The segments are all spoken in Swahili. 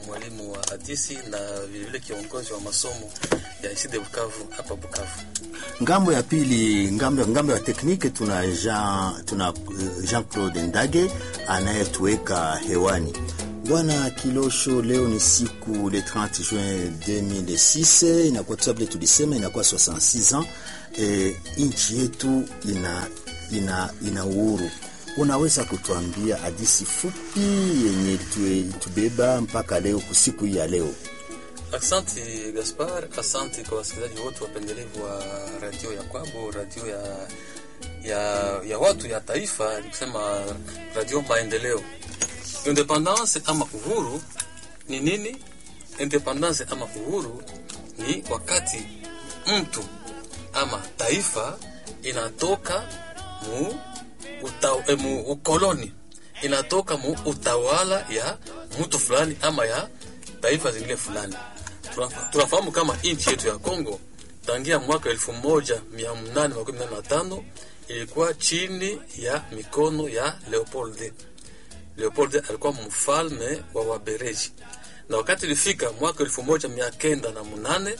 mwalimu wa hadisi na vilevile kiongozi wa masomo ya ICD Bukavu hapa Bukavu. Ngambo ya pili, ngambo, ngambo ya tekniki tuna Jean, tuna Jean Claude Ndage anayetuweka hewani. Bwana Kilosho, leo ni siku le 30 juin 2006, inakuwa tusabile tulisema inakuwa 66 ans. E, nchi yetu ina, ina, ina uhuru. Unaweza kutuambia hadisi fupi yenye tubeba mpaka leo kusiku hii ya leo? Asante Gaspar, asante kwa wasikilizaji wote wapendelevu wa radio ya kwabo, radio ya, ya, ya watu ya taifa, nikusema radio Maendeleo. Independance ama uhuru ni nini? Independance ama uhuru ni wakati mtu ama taifa inatoka mu, uta, mu ukoloni inatoka mu utawala ya mtu fulani ama ya taifa zingine fulani. Tunafahamu kama nchi yetu ya Kongo tangia mwaka elfu moja mia nane makumi nane na tano ilikuwa chini ya mikono ya Leopold. Leopold alikuwa mfalme wa Wabereji, na wakati ilifika mwaka elfu moja mia kenda na munane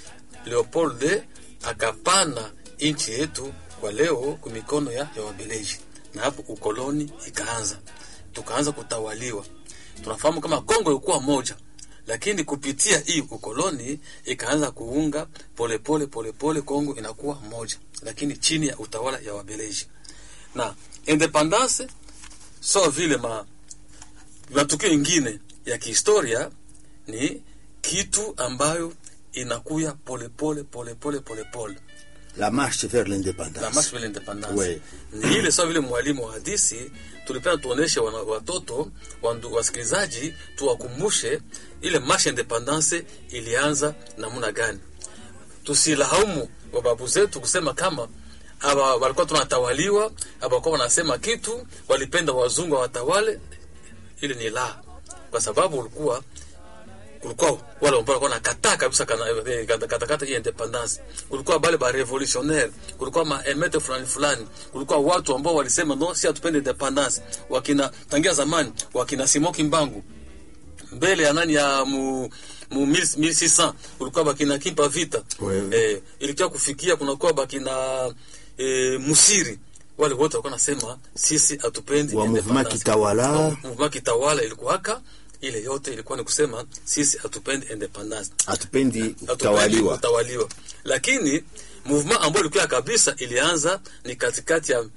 Leopold akapana nchi yetu kwa leo kwa mikono ya, ya Wabereji, na hapo ukoloni ikaanza, tukaanza kutawaliwa. Tunafahamu kama Kongo ilikuwa moja lakini kupitia hii ukoloni ikaanza kuunga polepole polepole, Kongo inakuwa moja, lakini chini ya utawala ya Wabeleji na independance. So vile ma matukio ingine ya kihistoria ni kitu ambayo inakuya polepole polepole polepole la marche vers l'indépendance, la marche vers l'indépendance ouais. Ni ile sawa vile mwalimu wa hadisi tulipenda tuoneshe watoto wasikilizaji, tuwakumbushe ile marche independance ilianza namna gani. Tusilaumu wababu zetu kusema kama aba walikuwa tunatawaliwa, abakuwa wanasema kitu, walipenda wazungu watawale. Ile ni la, kwa sababu ulikuwa kulikuwa wale ambao walikuwa nakataa kabisa katakata kata hii independence. Kulikuwa bale ba revolutionnaire, kulikuwa ma emete fulani fulani, kulikuwa watu ambao walisema no, si hatupende independence. Wakina tangia zamani, wakina Simoki Mbangu mbele ya nani ya mu mu 1600 kulikuwa bakina Kimpa Vita eh, ilikuwa kufikia kunakuwa bakina eh, Musiri wale wote walikuwa nasema sisi hatupendi wa movement kitawala, movement kitawala ilikuwaka ile yote ilikuwa ni kusema sisi hatupendi independence, hatupendi kutawaliwa, kutawaliwa. Lakini movement ambayo ilikuwa kabisa ilianza ni katikati ya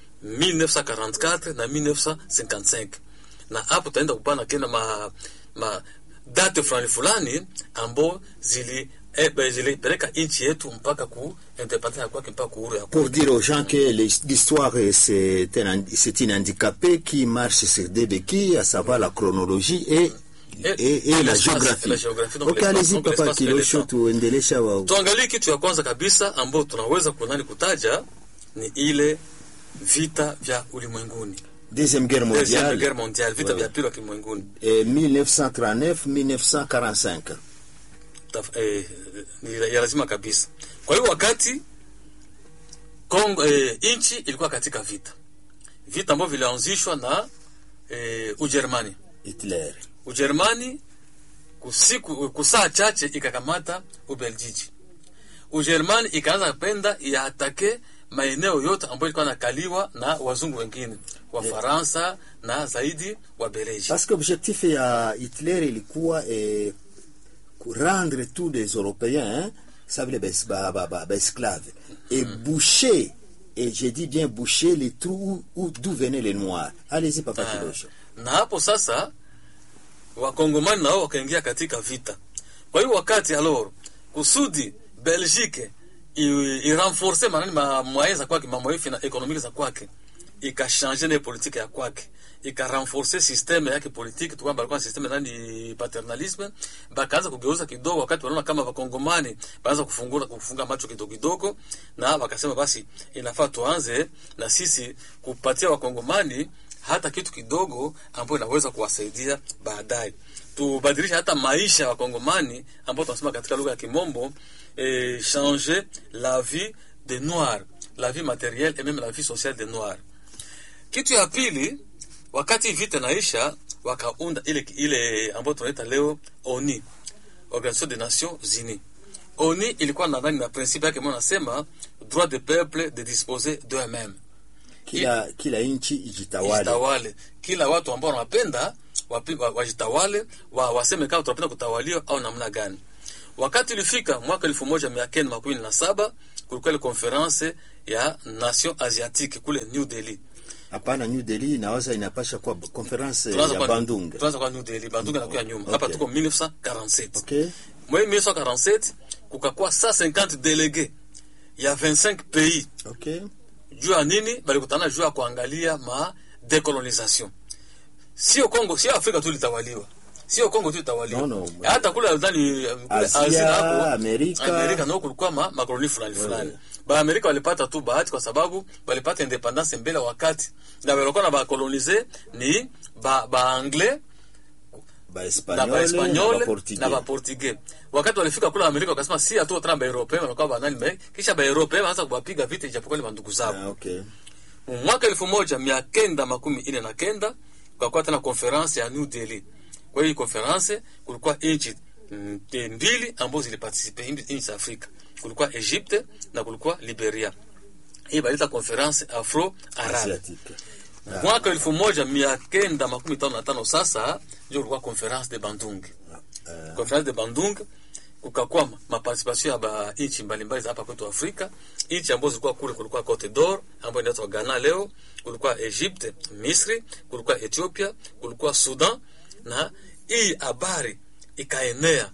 1944 na 1955, na hapo taenda kupana kena ma, ma date fulani fulani ambao zili eh, zilipeleka nchi yetu mpaka ku independence kwake mpaka uhuru ya pour dire aux gens que l'histoire c'est un c'est une handicapé qui marche sur deux béquilles à savoir la chronologie et et, et, et la géographie. La géographie okay, allez-y papa Kilosho, tuendelesha wao. Tuangalie kitu ya kwanza kabisa ambao tunaweza kunani kutaja ni ile vita vya ulimwenguni. Deuxième guerre mondiale. Deuxième guerre mondiale, vita vya pili vya ulimwenguni. Eh, 1939 1945. Taf, eh, ni ya lazima kabisa. Kwa hiyo wakati Kongo eh, nchi ilikuwa katika vita. Vita ambavyo vilianzishwa na eh, Ujerumani. Hitler. Ujerumani kusiku kusaa chache ikakamata Ubeljiji. Ujerumani ikaanza penda iatake maeneo yote ambayo ilikuwa nakaliwa na wazungu wengine wa Faransa yeah, na zaidi wa Beleji. Parce que objectif ya Hitler ilikuwa eh, rendre tous les Européens hein, ça veut dire ba, ba, ba, ba esclaves et mm. boucher et je dis bien boucher les trous où d'où venaient les noirs. Allez-y papa Ah, Kilosho. na hapo sasa wakongomani nao wakaingia katika vita. Kwa hiyo wakati alor kusudi Belgique irenforce manani ma moyens za kwake mamoyefi na ekonomiki za kwake ikashanje na politike ya kwake ikarenforce systeme yake politiki tu kwamba alikuwa na systeme nani paternalisme, bakaanza kugeuza kidogo, wakati wanaona kama wakongomani baanza kufungura kufunga macho kidogo kidogo, na wakasema basi inafaa tuanze na sisi kupatia wakongomani hata kitu kidogo ambayo inaweza kuwasaidia baadaye, tubadilishe hata maisha ya wakongomani ambao tunasema katika lugha ya Kimombo eh, changer la vie des noirs, la vie matérielle et même la vie sociale des noirs. Kitu ya pili, wakati vita naisha, wakaunda ile ile ambayo tunaita leo ONU Organisation des Nations Unies ONU ilikuwa na nani na principe yake mwana nasema droit de peuple de disposer d'eux-mêmes kila kila nchi ijitawale jitawale kila watu ambao wanapenda wapi- wa- wajitawale wa, waseme kama tunapenda kutawaliwa au namna gani wakati ilifika mwaka elfu moja mia kenda makumi na saba kulikuwa ile konferense ya nation asiatique kule new delhi hapana New Delhi nawaza inapasha kuwa conference Tunaanza ya kwa- Bandung tunaanza kwa new delhi bandung inakuwa nyuma hapa Okay. tuko 1947 okay mwe 1947 kukakuwa 150 delege ya 25 pays okay juu ya nini balikutana juu ya kuangalia ma decolonisation sio Kongo sio Afrika tu ilitawaliwa sio Kongo tu ilitawaliwa No, no. hata kule ndani kule Asia, Asia hapo Amerika. Amerika nao kulikuwa ma makoloni fulani fulani ba Amerika walipata tu bahati kwa sababu walipata independence mbele ya wakati na walikuwa na ba coloniser ni ba ba anglais ba na Espanyol ba Espanyol ba Portugais na ba Portugais. Wakati walifika kule Amerika wakasema si hatu tena ba European wanakuwa ba nani me kisha ba European wanaanza kuwapiga vita ijapokuwa ni bandugu zao. ah, okay Mwaka elfu moja mia kenda makumi ine na kenda kukakuwa tena konferanse ya New Delhi. Kwa hiyo konferanse kulikuwa nchi mm, mbili ambazo zilipartisipe nchi za Afrika. Kulikuwa Egypte na kulikuwa Liberia. Hii balita konferanse Afro Arabe asiatique mwaka elfu moja mia kenda makumi tano na tano sasa ndio kulikuwa conference de Bandung. Ah, Conference de Bandung kukakuwa ma- maparticipation ya ba nchi mbalimbali za hapa kwetu Afrika. Nchi ambazo zilikuwa kule, kulikuwa Cote d'Or ambayo inaitwa Ghana leo, kulikuwa Egypte, Misri, kulikuwa Ethiopia, kulikuwa Sudan, na hii habari ikaenea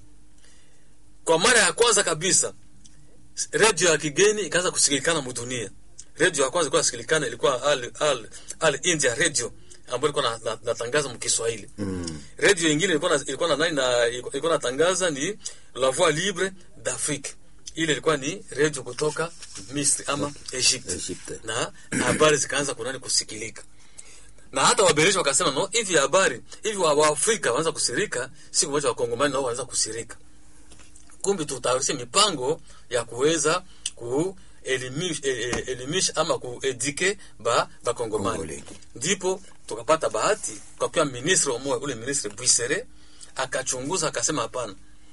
kwa mara ya kwanza kabisa redio ya kigeni ikaanza kusikilikana mudunia. Redio ya kwanza ilikuwa sikilikana ilikuwa Al, Al, Al India Radio ambayo ilikuwa na- na- natangaza mkiswahili mm. redio ingine ilikuwa na, ilikuwa na nani na ilikuwa natangaza ni La Voix Libre d'Afrique. Ile ilikuwa ni redio kutoka Misri ama Egypte, Egypte. na habari zikaanza kunani kusikilika na hata wabeleji wakasema no, hivi habari hivi wa Waafrika wanaanza kusirika, siku moja wakongomani nao wanaanza kusirika. Kumbe tutayarishe mipango ya kuweza kuelimisha eh, eh, elimisha ama kuedike ba bakongomani Kongole. ndipo tukapata bahati kwa ministre wa moyo ule ministre Bwisere akachunguza akasema, hapana,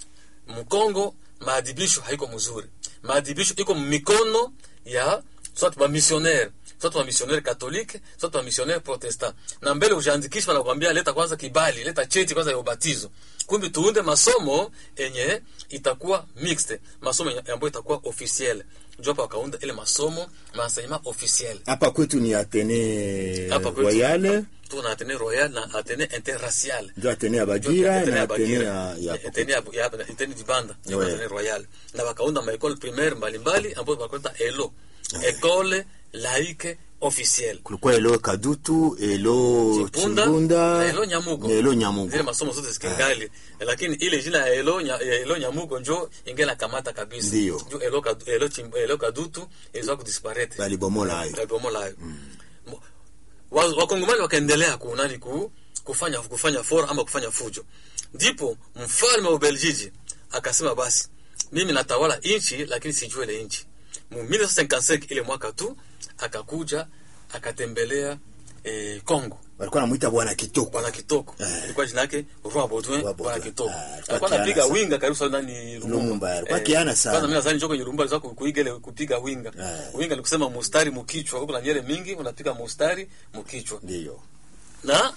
Mkongo maadibisho haiko mzuri, maadibisho iko mikono ya soit ba missionnaire soit ba missionnaire catholique soit ba missionnaire protestant, na mbele ujaandikisha wanakuambia leta kwanza kibali, leta cheti kwanza ya ubatizo. Kumbi tuunde masomo enye itakuwa mixed, masomo yenye- ambayo itakuwa officiel. Ndio hapa wakaunda ile masomo maenseignement officiel hapa kwetu ni Atene hapa kwetu Royale tuna Atene Royal na Atene Interracial ndio Atene ya Bagira Atene na ya Atene Bagira. ya ya Atene ya ya- Atene Dibanda ndio Ouais. Atene Royal na wakaunda maekole primaire mbalimbali ambayo wakaita ELO Ecole Laïque Officielle kulikuwa Elo Kadutu, Elo Chipunda Chimbunda na Elo Nyamugo. na Elo Nyamugo. zile masomo zote zikingali lakini ile jina ya Elo nya, ya Elo Nyamugo njo ingela kamata kabisa Ndio. njo Elo Kadu- Elo Chim- Elo Kadutu ilizoa kudisparete Balibomola hayo. Balibomola hayo Mo- wa- wakongomani wakaendelea kunani ku, kufanya kufanya fora ama kufanya fujo ndipo mfalme wa Ubeljiji akasema basi mimi natawala nchi lakini sijue ile nchi mu 1955 ile mwaka tu akakuja akatembelea eh, Kongo Walikuwa namuita bwana Kitoko. bwana Kitoko Eh. ilikuwa jina yake Roi Baudouin Roi bwana Baudouin. Kitoko Ah, alikuwa alikuwa kiana anapiga sana. winga karibu sana ndani Lumumba, alikuwa kiana sana. kwanza mimi nadhani njoko kwenye Lumumba alizwa kuiga ile kupiga winga Eh. winga ni kusema mustari mkichwa huko na nyere mingi unapiga mustari mkichwa Ndio. na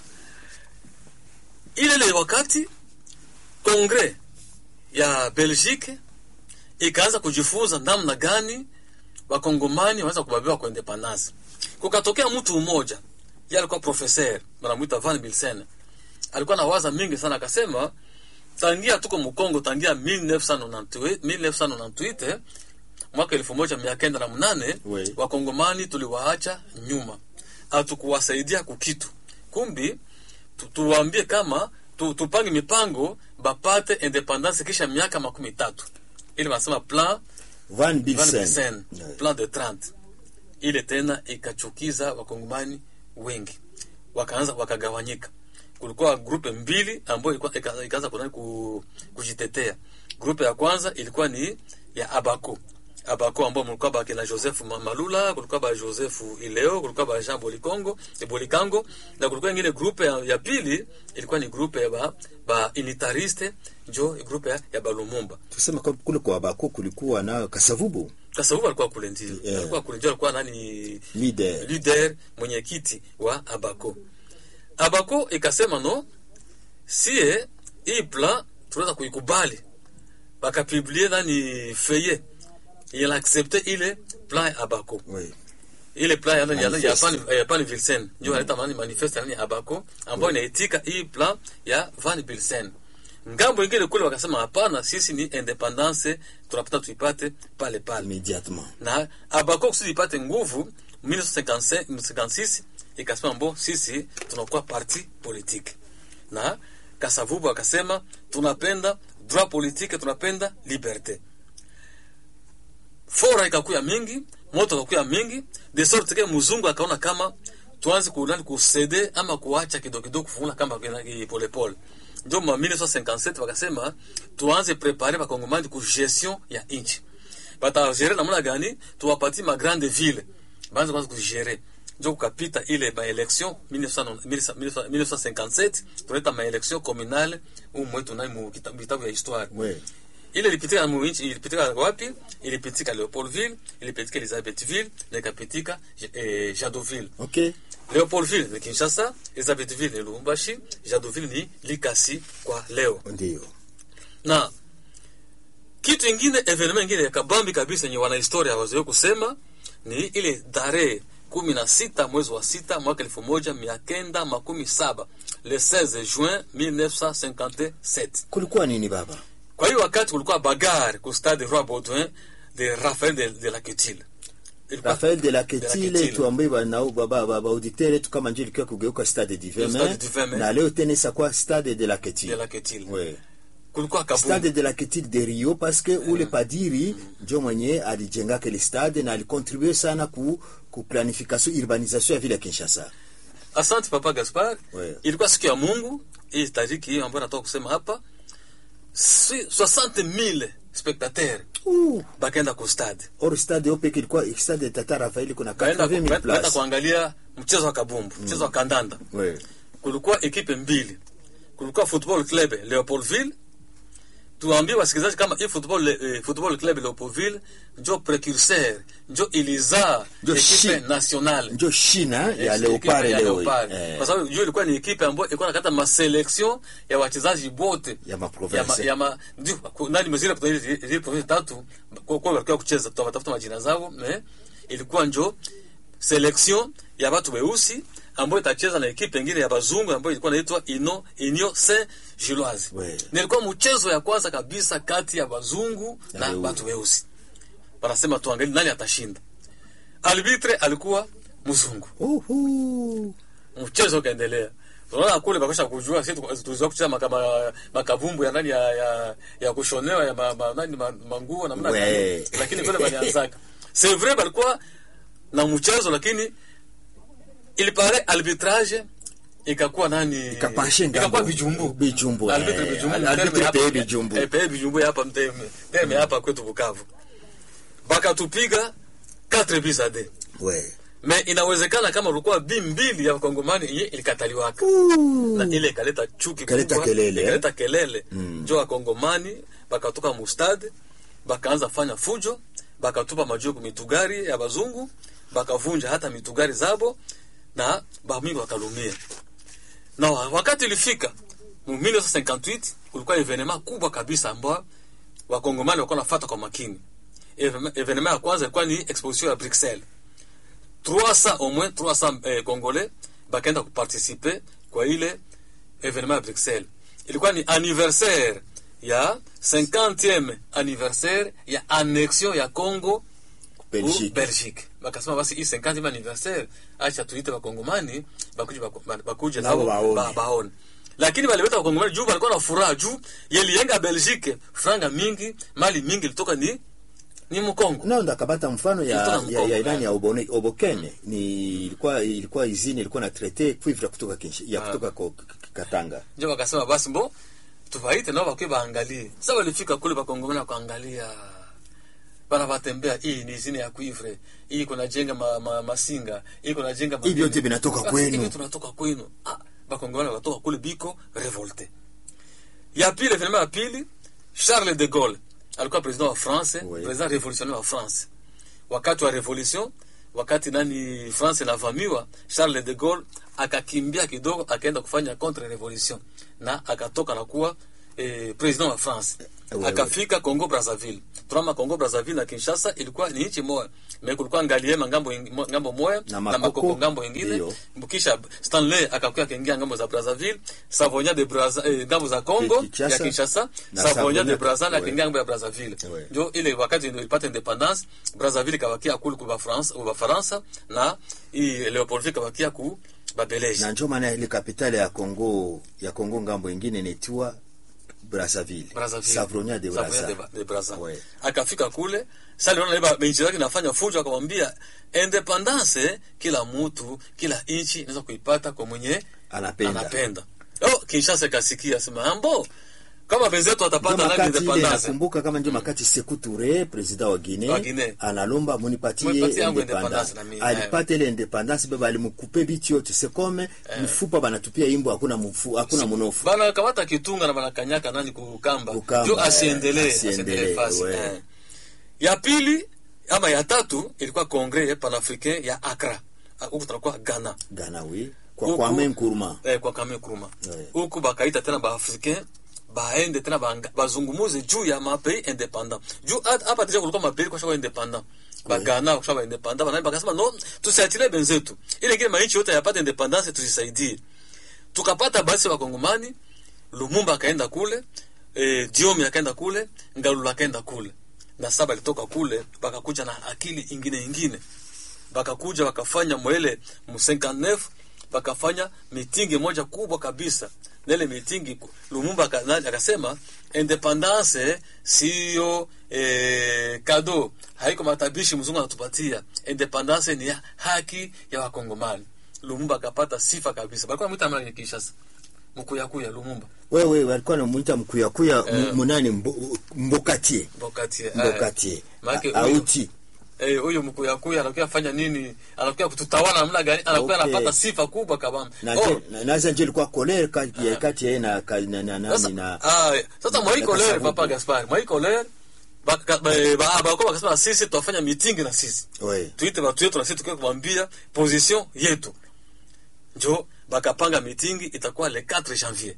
ile ile wakati kongre ya Belgique ikaanza kujifunza namna gani wakongomani wanaweza kubabiwa kwa independence. Kukatokea mtu mmoja, yeye alikuwa professeur, wanamuita Van Bilsen. Alikuwa na waza mingi sana, akasema tangia tuko Mkongo tangia 1998 1998 mwaka elfu moja mia kenda na mnane Oui. wakongomani tuliwaacha nyuma, hatukuwasaidia kukitu. Kumbi tu, tuwaambie kama tu, tupange mipango bapate independance kisha miaka makumi tatu ili wanasema plan Van Van Bilsen. Bilsen, Yeah. plan de 30 ile tena ikachukiza wakongomani wengi, wakaanza wakagawanyika. Kulikuwa grupe mbili ambayo ilikuwa ika- ikaanza kunani ku, kujitetea. Grupe ya kwanza ilikuwa ni ya Abako. abako ambao mulikuwa bake na Joseph Ma- Malula, kulikuwa ba Joseph Ileo, kulikuwa ba Jean Bolikongo, Bolikango na kulikuwa ingine grupe ya, ya pili ilikuwa ni grupe ya ba, ba unitariste njo grupe ya, ya Balumumba. tuseme kwa kule kwa Abako kulikuwa na Kasavubu Kasavubu alikuwa kule ndio. Yeah. Alikuwa kule ndio alikuwa nani leader leader mwenyekiti wa Abako. Abako ikasema no, sie hii plan tunaweza kuikubali, bakapiblie nani feye il accepte ile plan ya Abako oui. ile plan ya nani ya Manifeste. ya Van ya Van Vilsen ndio analeta maana manifeste nani ya Abako ambayo inaitika hii plan ya Van Vilsen. Ngambo ingine kule wakasema hapana, sisi ni independence tunapata tuipate pale pale immédiatement na Abako kusudi ipate nguvu 1956 ikasema mbo sisi tunakuwa parti politique, na Kasavubu akasema tunapenda droit politique, tunapenda liberte. Fora ikakuya mingi, moto ikakuya mingi, de sorte que mzungu akaona kama tuanze kunani kusede ama kuacha kidogo kidogo kufungula kama pole pole. Ndio ma 1957 wakasema tuanze prepare bakongomani ku gestion ya inchi batagere namna gani tuwapatie ma grande ville banze kwanza kugere njo kukapita ile ma election 1957 tuleta ma election communale umwetu nai mu kita- vitabu ya histoire oui. ile ilipitika mu nchi ilipitika wapi ilipitika Leopoldville ilipitika Elizabethville na ikapitika eh, Jadoville okay. Leopoldville ni Kinshasa Elizabethville ni Lubumbashi Jadoville ni Likasi kwa leo ndio na kitu ingine evenema ingine ya kabambi kabisa yenye wanahistoria wazoe kusema ni ile tarehe kumi na sita mwezi wa sita mwaka elfu moja mia kenda makumi saba le 16 juin 1957 kulikuwa nini baba kwa hiyo wakati kulikuwa bagar ku stade roi baudouin de rafael de, de la Quetil. Ilikuwa- Rafael de la de la Ketile Quetil. tuambie banao baba baba auditeur yetu kama nje ilikuwa kugeuka stade du Stade Vermin du Vermin. na leo tena isakuwa stade de la de Ketile la Quetil. oui. kulikuwa kabumbu stade de la Ketile de Rio parce que ule padiri njo mwenye alijengaka ile stade na alikontribue sana ku, ku planification urbanisation ya vile ya Kinshasa asante papa gaspar Ouais. ilikuwa siku ya mungu hii tariki hiyo ambayo natoka kusema hapa si- 60000 spectateurs uh, bakaenda ku stade or stade opeke ilikuwa stade de Tata Rafael kuna baenda 80000 baenda places kuangalia mchezo wa kabumbu mchezo wa kandanda oui. kulikuwa ekipe mbili kulikuwa football club leopoldville tuambie wasikilizaji kama hii football, eh, football club leopoldville njo precurseur njo ilizaa Njo ekipe shi- nationale njo shina ya Yes, Leopard ekipe ya leo Leopard. eh. kwa sababu hiyo ilikuwa ni ekipe ambayo ilikuwa nakata maselection ya wachezaji bote Ya ya maprovince. ma, ya ma, ndio ku- nani mzile zile zile province tatu kwa kwa walikuwa kucheza tutatafuta majina zao me ilikuwa njo selection ya watu weusi ambayo itacheza na ekipe nyingine ya bazungu ambayo ilikuwa inaitwa Ino Union Saint Gilloise. We. Nilikuwa mchezo ya kwanza kabisa kati ya bazungu Na na weusi. watu weusi. Wanasema tuangalie nani atashinda. Arbitre alikuwa mzungu. Uhu. Mchezo ukaendelea. Tunaona kule bakosha kujua sisi tu- tulizoea kucheza makama makabumbu ya nani ya ya, ya kushonewa ya ma, ma, nani ma, manguo na mna We. lakini kule balianzaka. C'est vrai balikuwa na mchezo lakini il paraît arbitrage ikakuwa nani Ikapashe ngambo. ikakuwa bijumbu Bijumbu, arbitre eh, bijumbu arbitre terme hapa- peye bijumbu. eh, peye bijumbu hapa mteme terme hapa kwetu Bukavu bakatupiga 4 buts à 2 we me inawezekana kama ulikuwa bi mbili ya wakongomani yenye ilikataliwaka na ile ikaleta chuki Ikaleta kubwa, kelele, eh? ikaleta kelele njo wakongomani bakatoka mustade bakaanza fanya fujo bakatupa majiwe ku mitugari ya bazungu bakavunja hata mitugari zabo na bamingi wakalumia na wa- wakati ilifika mu 1958 kulikuwa evenema kubwa kabisa ambao wakongomani walikuwa nafata kwa makini Evenema- evenema ya kwanza ilikuwa ni exposition ya Bruxelles 300 au moins 300 eh, congolais bakaenda kuparticiper kwa ile evenement ya Bruxelles. Ilikuwa ni anniversaire ya 50e anniversaire ya annexion ya Congo Belgique. u Belgique. Bakasema basi hii 50e anniversaire acha tuite wakongomani bakuje bako- ba- bakuje Nabo nabo baone. ba- baone. Lakini balileta wakongomani juu walikuwa na furaha juu yelienga Belgique franga mingi mali mingi ilitoka ni ni Mkongo. nao ndakabata mfano ya Ilitoka ya, Mkongo, ya ilani eh. ya Obone, Obokene ni ilikuwa ilikuwa izini ilikuwa na traité cuivre kutoka Kinshi, ya Ah. kutoka ko, k- k- Katanga njo wakasema basi mbo tuvaite nao bakwe baangalie sasa walifika kule bakongomana kuangalia bana batembea hii ni zine ya cuivre hii kuna jenga ma, ma, masinga hii kuna jenga Hivi vyote vinatoka Basi, kwenu. hivi tunatoka kwenu ah bakongomani wanatoka kule biko revolte ya pili evenema ya pili Charles de Gaulle alikuwa president wa France Oui. president revolutionnaire wa France wakati wa revolution wakati nani France inavamiwa Charles de Gaulle akakimbia kidogo akaenda kufanya contre revolution na akatoka na kuwa eh, president wa France Oui, akafika Congo Brazzaville tunama Congo Brazzaville na Kinshasa ilikuwa ni nchi moja me kulikuwa ngaliema ngambo ing- mo- ngambo moja Na na Makoko, makoko ngambo ingine ndio. kisha Stanley akakuya akaingia ngambo za Brazzaville Savonya de Brazza eh, ngambo za Congo Kinshasa. ya Kinshasa Na Savonya de Savonya- Brazzaville ouais. akaingia ngambo ya Brazzaville Ouais. ndio ile wakati ndio ilipata independence Brazzaville ikabakia kule kwa France kwa Faransa na hii Leopoldville ikabakia ku Babeleji na njo maana ile kapitale ya Kongo ya Kongo ngambo ingine inaitwa Brazzaville, Brazzaville. Savronia de Savonia Brazza. de Ba- de Brazza. Ouais. akafika kule sasa aliona iba benchi yake inafanya fujo akamwambia independence kila mtu kila nchi inaweza kuipata kwa mwenye Anapenda. anapenda oh Kinshasa ikasikia sema ambo kama benzetu Ndio atapata nani makati ile independence nakumbuka kama ndio makati Sekou Touré president wa Wa Guinea Guinea. analomba munipatie Munipatie yangu independence independence na mimi, alipata ile independence baba alimkupe bitu yote sekome mfupa banatupia imbo hakuna mfu hakuna mnofu bana kamata kitunga na bana kanyaka nani kukamba Kukamba, ndio asiendelee eh, asiendelee, asiendelee fasi ouais. eh. ya pili ama ya tatu ilikuwa congrès panafricain ya Accra Ah, huku tunakuwa Ghana Ghana oui kwa Huku- Kwame Nkrumah eh, kwa Kwame Nkrumah Ouais. huku bakaita tena baafricain baende tena banga- bazungumuze juu ya mapei independant juu hat- hapa deja kulikuwa mapei kwa shaka independant bagana kwa shaka independant banani bakasema no tusiatilie benzetu ile kile mainchi yote yapata independence tusisaidie tukapata basi wakongomani Lumumba akaenda kule eh, Diomi akaenda kule Ngalula akaenda kule na saba alitoka kule bakakuja na akili ingine ingine bakakuja wakafanya mwele mu 59 bakafanya mitingi moja kubwa kabisa na ile mitingi ku- Lumumba aka- nani akasema independance sio eh, kado haiko matabishi mzungu anatupatia independance ni ya haki ya wakongomani Lumumba akapata sifa kabisa balikuwa mwita mara Kinshasa mkuyakuya Lumumba wewe walikuwa namuita mkuyakuya Eh. mu- munani mbo- mbokatie Mbokatie mbokatie Maake A- huyu- auti Eh, huyu mkuyakuya anakuya fanya nini? Anakuya kututawala namna gani? Anakuya Okay. anapata sifa kubwa kabisa. na Oh, nje- na- naza nje ilikuwa kolere kati ya kati ya yeye na ka- na na sasa nani na ah, sasa Moi na Colère Kasavubu. papa Gaspar, Moi Colère baka ba- ba- ba- wakasema sisi tutafanya meeting na sisi. we Tuite watu wetu na sisi tukiwa kumwambia position yetu. Njo bakapanga meeting itakuwa le 4 janvier.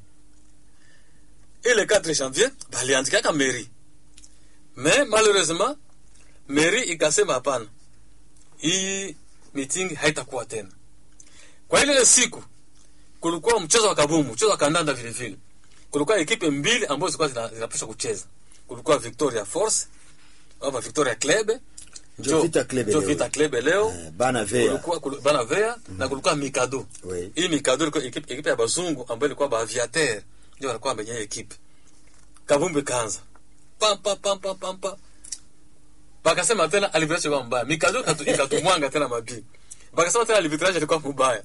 Ile 4 janvier baliandika mairie. Mais malheureusement mairie ikasema hapana. Hii meeting haitakuwa tena. Kwa ile siku kulikuwa mchezo wa kabumbu, mchezo wa kandanda vile vile. Kulikuwa ekipe mbili ambazo zilikuwa zina- zinapaswa kucheza. Kulikuwa Victoria Force ama Victoria Club Njo Vita Club njo leo. Vita Club leo Eh, bana vea kulikuwa kul- bana vea na kulikuwa Mikado. Oui. Hii Mikado ilikuwa ekipe, ekipe ya bazungu ambayo ilikuwa ba aviateur ndio walikuwa wenye ekipe. Kabumbu kaanza. Pam pam pam pam pam pam. Bakasema tena arbitrage ilikuwa mbaya. Mikado ikatu- ikatumwanga tena mabi. Bakasema tena arbitrage ilikuwa mbaya.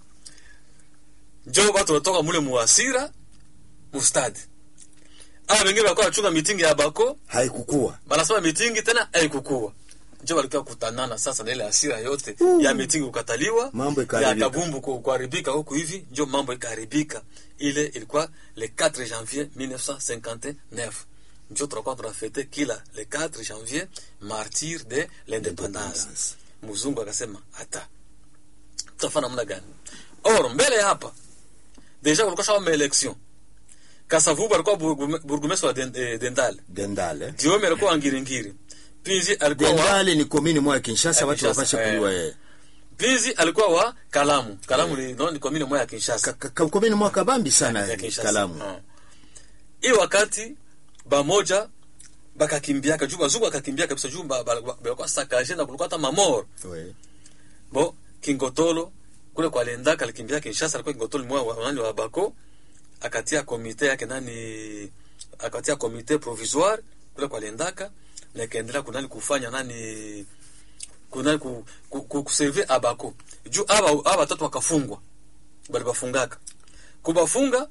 Njoo watu wanatoka mule muasira mustadi. Ah, wengine walikuwa wanachunga mitingi ya bako haikukua banasema mitingi tena haikukua njo walikuwa kutanana sasa na ile hasira yote ya mitingi kukataliwa Mambo ya ikaharibika. kabumbu ku- kuharibika huku hivi njo mambo ikaharibika ile ilikuwa le 4 janvier 1959 njo tunakuwa tunafete kila le 4 janvier martyr de l'independance Independence. mzungu akasema hata tutafanya namna gani or mbele ya hapa deja kulikuwa shawa maelection kasavubu alikuwa burgume- burgumestre wa Den- eh, dendale dendale Diome alikuwa wa Ngiringiri. Pinzi alikuwa wa dendale ni komini moja ya kinshasa Ya watu Kinshasa, wapashe eh. kujua yeye Pinzi alikuwa wa Kalamu. Kalamu ni no, ni komini moja ya Kinshasa. Ka- ka- komini moja kabambi sana ya Kinshasa. kalamu Ah. Hii wakati bamoja bakakimbiaka juu bazungu akakimbia kabisa juu ba- ba- ba- balikuwa sakaje na kulikuwa hata mamor. We. Bo Kingotolo kule kwa Lendaka alikimbia Kinshasa alikuwa Kingotolo mwa wa nani wa Bako akatia komite yake nani akatia komite provisoire kule kwa Lendaka na ikaendelea kunani kufanya nani kunani ku, ku, ku, kuserve abako juu aba aba watatu wakafungwa bali bafungaka kubafunga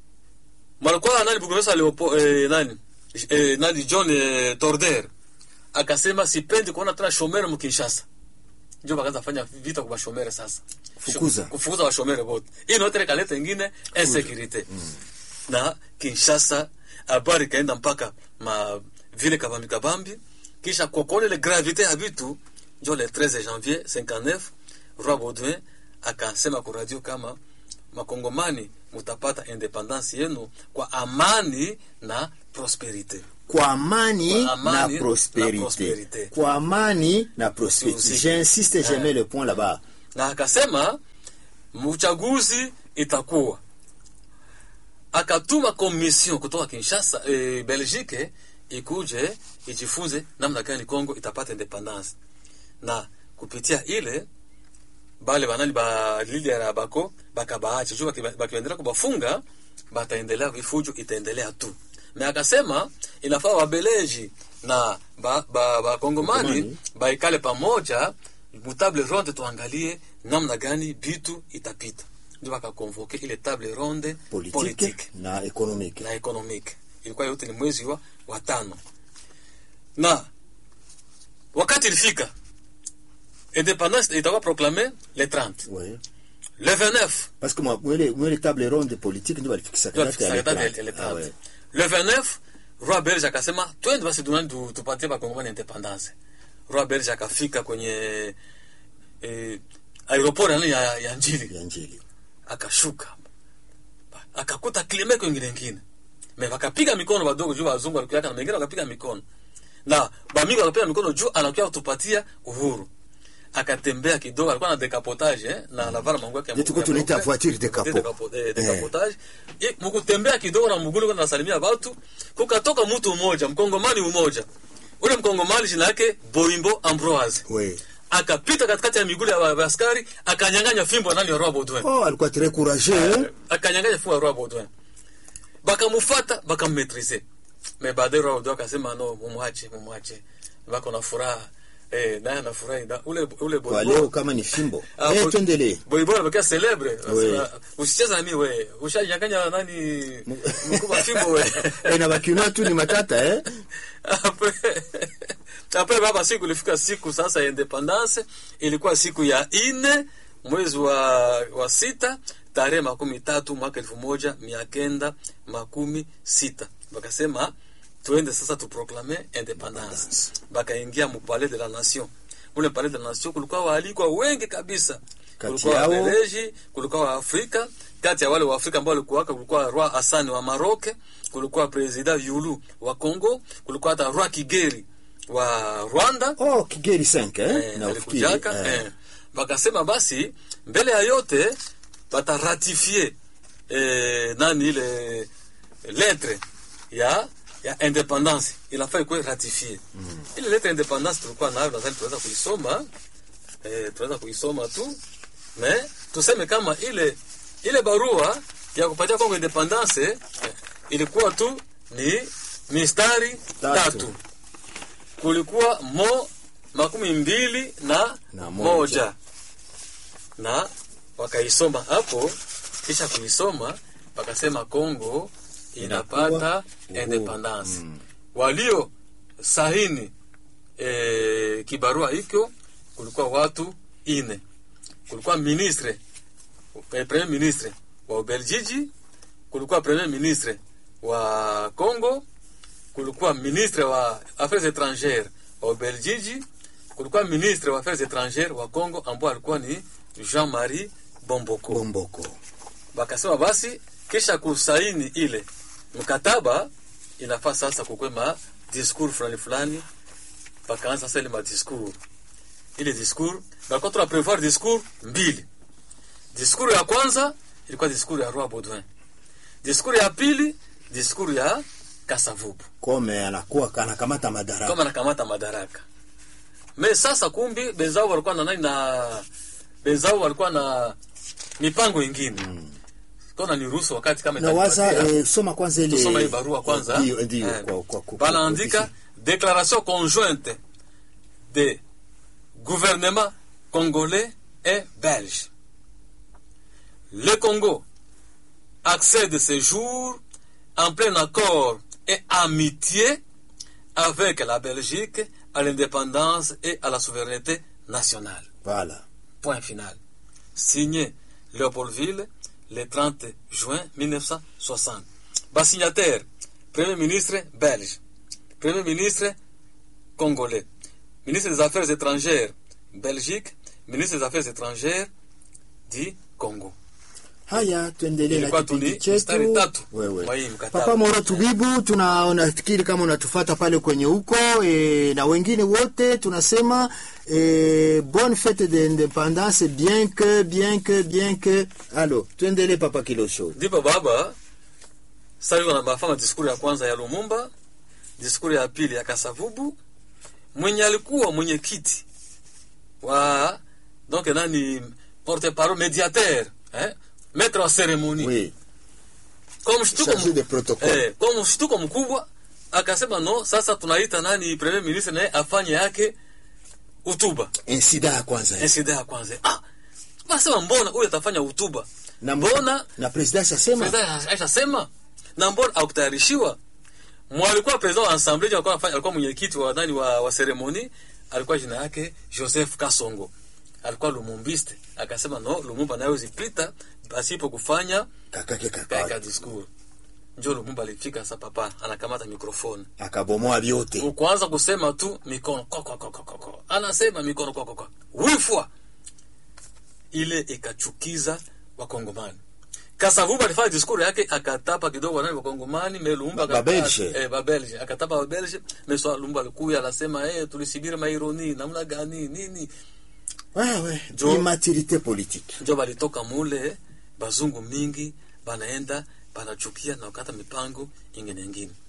malikuwa nani bukumesa leopo eh, nani eh, nani John eh, Torder akasema sipendi kuona tena shomere mkinshasa njo bakaanza fanya vita kwa bashomere sasa Fukuza. kufukuza bashomere bote hii notere kaleta ingine insecurite na kinshasa habari ikaenda mpaka ma vile kabambi kabambi kisha kwa kuona ile gravite ya vitu njo le 13 janvier 59 roi baudouin akasema kwa radio kama makongomani mutapata independance yenu kwa amani na prosperite kwa amani, Kwa amani na prosperite na prosperite. kwa amani na prosperite Aussi. j'insiste je mets le point là-bas na akasema uchaguzi itakuwa akatuma komision kutoka kinshasa e, belgique ikuje ijifunze namna gani congo itapata independance na kupitia ile bale banani ba lidera bako bakabaacha juu baki- bakiendelea kubafunga bataendelea vifujo itaendelea tu me akasema inafaa wabeleji na bakongomani ba, ba Kongomani Kongomani. baikale pamoja mutable ronde tuangalie namna gani bitu itapita ndio bakakonvoke ile table ronde politique, politique na économique na economique ilikuwa yote ni mwezi wa watano na wakati ilifika independance itakuwa proclame le 30 ouais. le 29 parce que moi mwele mwele table ronde politique ndio balifikisa ndio date ya alifikisa le date 30. ya le Ah 30 ouais. le 29 roi belge akasema twende basi dunani tu- tupatie bakongomani independance roi belge akafika kwenye eh, aeroport ya, ya, ya njili ya njili akashuka akakuta klime kwengine ngine me wakapiga mikono wadogo juu wazungu walikuyaka na mengine wakapiga mikono na bamingi wakapiga mikono juu anakuya kutupatia uhuru akatembea kidogo alikuwa na decapotage eh, na anavala manguo yake ya Ndio tulikuwa ya tunaita meupe. voiture decapo. Decapo- eh, decapotage Eh, mkutembea kidogo na mgulu kwenda nasalimia watu kukatoka mtu mmoja mkongomani mmoja ule mkongomani jina yake boimbo ambroise ouais. akapita katikati ya miguu ya wa- wa askari akanyang'anya fimbo nani ya roi baudouin oh alikuwa très courageux hein? akanyanganya fimbo ya roi baudouin bakamufata bakammetrize me baadaye roi baudouin akasema no mumwache mumwache bako na furaha eh, naye anafurahi na ule ule kwa Boibo- leo kama ni fimbo Ah, eh Boy- tuendelee Boibo anabakia celebre Oui. Anasema, usicheza na mimi we ushanyanganya nani mkubwa fimbo we eh na bakina tu ni matata eh Apre- apre baba siku ilifika siku sasa ya independance ilikuwa siku ya ine mwezi wa, wa sita tarehe makumi tatu mwaka elfu moja mia kenda makumi sita bakasema tuende sasa tuproklame independance bakaingia mu palais de la nation mule palais de la nation kulikuwa waalikwa wengi kabisa Kati kulikuwa yao- wabeleji kulikuwa waafrika kati ya wale waafrika ambao walikuwaka kulikuwa roi hasani wa maroke kulikuwa president yulu wa congo kulikuwa hata roi kigeri wa rwanda oh kigeri 5 eh, eh, na ufikiri alikujaka eh. eh. bakasema basi mbele ya yote bataratifie eh, nani ile lettre ya ya independance inafaa ikuwe ratifie mm. ile lettre ya independance tulikuwa nayo nadhani tunaweza kuisoma eh, tunaweza kuisoma tu me tuseme kama ile ile barua ya kupatia Kongo independance eh, ilikuwa tu ni mistari Tatu. tatu, kulikuwa mo makumi mbili na, Na moja. moja. na wakaisoma hapo kisha kuisoma wakasema Kongo inapata Inakuwa uhuru. independence walio sahini e, kibarua hikyo kulikuwa watu ine kulikuwa ministre eh, premier ministre wa Ubeljiji kulikuwa premier ministre wa Congo kulikuwa ministre wa affaires étrangères wa Ubeljiji kulikuwa ministre wa affaires étrangères wa Congo ambao alikuwa ni Jean-Marie Bomboko bomboko bakasema basi kisha kusaini ile mkataba inafaa sasa kukwe ma discours fulani fulani bakaanza sasa ile ma discours ile discours balikuwa tuna prevoir discours mbili discours ya kwanza ilikuwa discours ya roi Baudouin discours ya pili discours ya Kasavubu kome anakuwa anakamata madaraka kama anakamata madaraka me sasa kumbi benzao walikuwa na nani na benzao walikuwa na mipango ingine mm. kona ni ruhusu wakati kama na waza itanipatia, eh, soma kwanza ile tusoma hii barua kwanza ndio ndio Eh, kwa kwa kwa- banaandika kwa- déclaration conjointe de gouvernement congolais et belge le Congo accède ce jour en plein accord et amitié avec la Belgique à l'indépendance et à la souveraineté nationale. Voilà. Point final. Signé Léopoldville le 30 juin 1960. Bas signataire, Premier ministre belge, Premier ministre congolais, ministre des Affaires étrangères Belgique, ministre des Affaires étrangères du Congo. Haya, tuendelee na Ilikuwa tu kipindi ni chetu. mstari tatu Wewe. mwa hii mkataba. Papa Moro Tubibu, tuna unafikiri kama unatufata pale kwenye huko e, na wengine wote tunasema e, bonne fête de indépendance bien que bien que bien que alo, tuendelee Papa Kilosho. ndipo baba sasa yuko anafanya diskuri ya kwanza ya Lumumba, diskuri ya pili ya Kasavubu, mwenye alikuwa mwenyekiti wa donc nani porte parole médiateur eh, maître wa cérémonie Oui, kwa mshtuko chargé mk- de protocole. eh, kwa mshtuko mkubwa akasema no, sasa tunaita nani premier ministre naye afanye yake utuba Insida ya kwanza. insida ya kwanza ah, basema mbona huyu atafanya utuba Na mbona na president asema President aishasema na mbona akutayarishiwa mwalikuwa president wa assemblée alikuwa anafanya- alikuwa mwenyekiti wa nani wa, wa ceremony alikuwa jina yake Joseph Kasongo alikuwa lumumbiste akasema no Lumumba nayo zipita pasipo kufanya kakake kaika kaka discours njo Lumumba alifika sasa papa anakamata mikrofoni akabomoa vyote. ukuanza kusema tu mikono ko, ko, ko, ko, ko, ko. anasema mikono ko, ko, ko. wifwa ile ikachukiza wakongomani kasavuba alifanya diskuru yake akatapa kidogo nani wakongomani me lumumba Ba- akata- Babelge. eh, babelge akatapa babelge me so lumumba alikuya anasema eh tulisibiri maironi namna gani nini Wewe, Jo- immaturité politique. njo balitoka mule bazungu mingi banaenda banachukia na wakata mipango ingine ingine